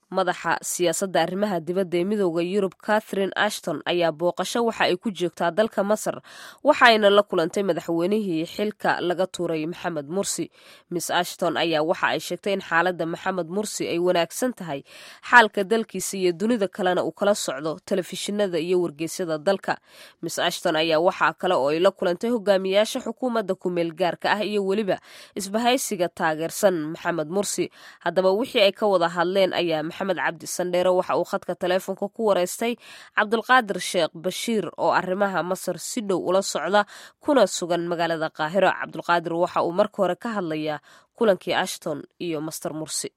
madaxa siyaasadda arrimaha dibadda ee midooda yurub catherine ashton ayaa booqasho waxa ay ku joogtaa dalka masar waxaayna la kulantay madaxweynihii xilka laga tuuray maxamed mursi miss ashton ayaa waxa ay sheegtay in xaaladda maxamed mursi ay wanaagsan tahay xaalka dalkiisa iyo dunida kalena uu kala socdo telefishinada iyo wargeysyada dalka miss ashton ayaa waxaa kale oo ay la kulantay hogaamiyaasha xukuumadda kumeel gaarka ah iyo weliba isbahaysiga taageersan maxamed mursi haddaba wixii ay ka wada hadleen ayaa maxamed cabdi sandheere waxa uu khadka taleefonka ku wareystay cabdulqaadir sheekh bashiir oo arrimaha masar si dhow ula socda kuna sugan magaalada qaahiro cabdulqaadir waxa uu marka hore ka hadlayaa kulankii ashton iyo master mursi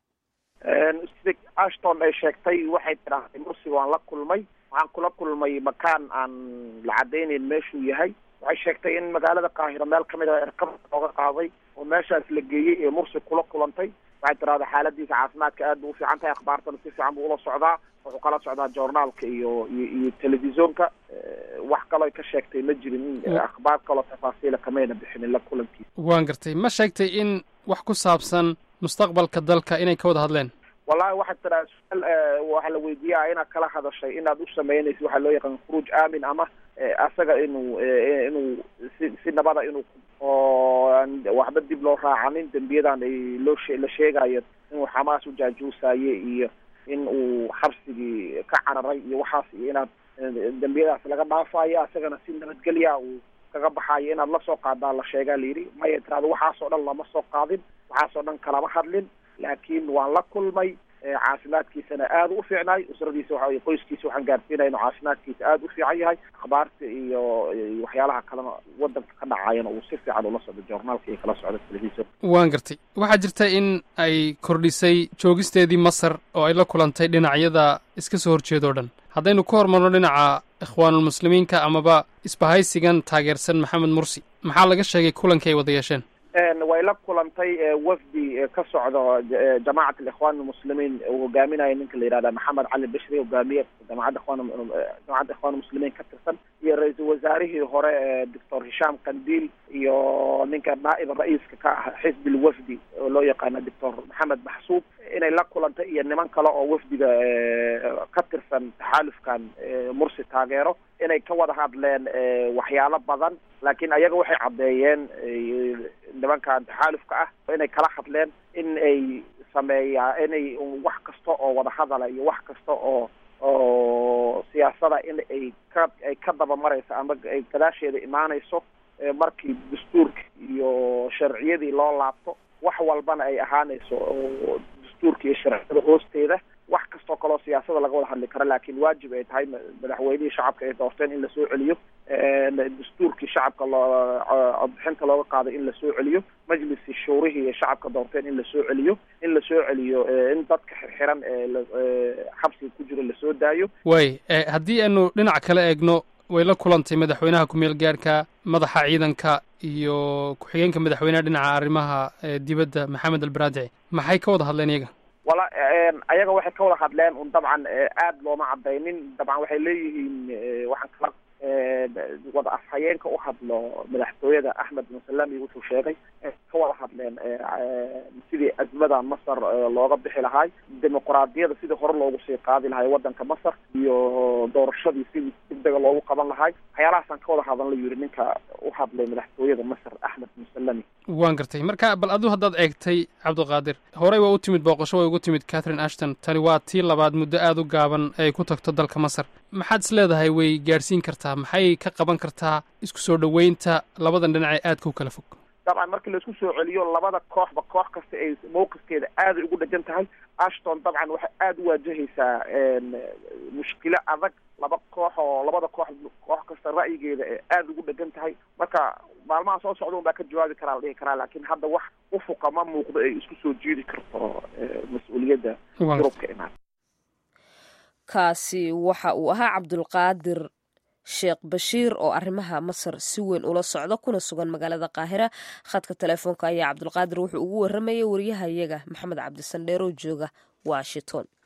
sida ashton ay sheegtay waxay tidhaahday mursi waan la kulmay waxaan kula kulmay makaan aan la cadaynayn meeshuu yahay waxay sheegtay in magaalada qaahiro meel kamid a erkab looga qaaday oo meeshaas la geeyey ee mursi kula kulantay waxay tiraahda xaaladiisa caafimaadka aad bu u fiican tahay akhbaartana si fiican buu ula socdaa wuxuu kala socdaa journaalka iyo iyo iyo telefisonka wax kaloo ka sheegtay ma jirin akhbaar kaloo tafaasiila kamayna bixinin la kulankiisa waan gartay ma sheegtay in wax ku saabsan mustaqbalka dalka inay ka wada hadleen wallahi waxaad tiraa su-aal waxaa la weydiiyaa inaad kala hadashay inaad u samaynaysa waxaa loo yaqaan khuruuj aamin ama asaga inuu inuu si si nabada inuu oo waxba dib loo raacanin dembiyadan ay loo she la sheegayo inuu xamaas u jaajuusaye iyo in uu xabsigii ka cararay iyo waxaas iyo inaad dembiyadaas laga dhaafayo asagana si nabadgelya uu kaga baxaayo inaad lasoo qaadaa la sheegaa layidhi maya tirahdo waxaasoo dhan lama soo qaadin waxaasoo dhan kalama hadlin laakiin waan la kulmay caafimaadkiisana aada u fiicnaay usradiisa waxa qoyskiisa waxaan gaarsiinaya inuu caafimaadkiisa aada u fiican yahay akhbaarta iyo waxyaalaha kalena wadanka ka dhacayana uu si fiican ula socdo journaalka iyo kala socdo telefisor waan gartay waxaa jirta in ay kordhisay joogisteedii masar oo ay la kulantay dhinacyada iska soo horjeeda o dhan haddaynu ku hormarno dhinaca ikhwaanulmuslimiinka amaba isbahaysigan taageersan maxamed mursi maxaa laga sheegay kulankii ay wada yeesheen way la kulantay wafdi ka socdo jamacat alikhwan almuslimiin uu hogaaminayo ninka la yihahda maxamed cali bashri hogaamiye jamacadda ikhwan jamacadda ikhwan muslimiin ka tirsan iyo ra-iisul wasaarihii hore doctor hishaam kandiil iyo ninka naa'ib ra-iiska ka ah xisbi lwafdi oo loo yaqaano doctor maxamed maxsuub inay la kulantay iyo niman kale oo wafdiga ka tirsan taxaalufkan mursi taageero inay ka wada hadleen waxyaalo badan laakiin ayaga waxay caddeeyeen nimankan taxaalufka ah inay kala hadleen in ay sameeyaa inay wax kasta oo wada hadala iyo wax kasta oo oo siyaasada in ay ka ay ka dabamarayso ama ay gadaasheeda imaanayso markii dastuurka iyo sharciyadii loo laabto wax walbana ay ahaanayso oo dastuurka iyo sharciyada hoosteeda wax kastoo kaleo siyaasada laga wada hadli karo laakiin waajib ay tahay madaxweynihii shacabka ay doorteen in lasoo celiyo dastuurkii shacabka loo codbixinta looga qaaday in lasoo celiyo majliskii shuurihii ee shacabka doorteen in lasoo celiyo in lasoo celiyo in dadka xirxiran ee xabsiga ku jiro lasoo daayo way haddii aanu dhinac kale eegno way la kulantay madaxweynaha ku-meel gaarhka madaxa ciidanka iyo ku-xigeenka madaxweynaha dhinaca arrimaha dibadda maxamed albaraadici maxay ka wada hadleen iyaga wala ayaga waxay ka wada hadleen un dabcan aada looma cadaynin dabcan waxay leeyihiin waxaan kala wada afhayeenka u hadlo madaxtooyada axmed musalami wuxuu sheegay ka wada hadleen sidii azmada masar looga bixi lahaay dimuqraadiyada sidii hore loogu sii qaadi lahay wadanka masar iyo doorashadii sidii degdega loogu qaban lahay waxyaalahaasaan ka wada hadlan la yidhi ninka u hadlay madaxtooyada masar axmed musalami waan gartay marka bal aduu haddaad eegtay cabdiqaadir horey waa u timid booqasho way ugu timid catherine ashton tani waa tii labaad muddo aada u gaaban ay ku tagto dalka masar maxaad is leedahay way gaadhsiin kartaa maxay ka qaban kartaa isku soo dhoweynta labadan dhinac ee aadka u kala fog dabcan markii laisku soo celiyo labada kooxba koox kasta ay mawqifkeeda aaday ugu dhegan tahay ashton dabcan waxay aada u waajahaysaa mushkilo adag laba koox oo labada koox koox kasta ra'yigeeda ee aada ugu dhegan tahay marka maalmaha soo socda un baa ka jawaabi karaa la dhihi karaa laakiin hadda wax ufuqa ma muuqdo ay isku soo jiidi karto mas-uuliyadda yurubka imaan kaasi waxa uu ahaa cabdulqaadir sheekh bashiir oo arrimaha masar si weyn ula socda kuna sugan magaalada qaahira khadka telefoonka ayaa cabdulqaadir wuxuu ugu waramayay wariyahayaga maxamed cabdisandheeroo jooga washington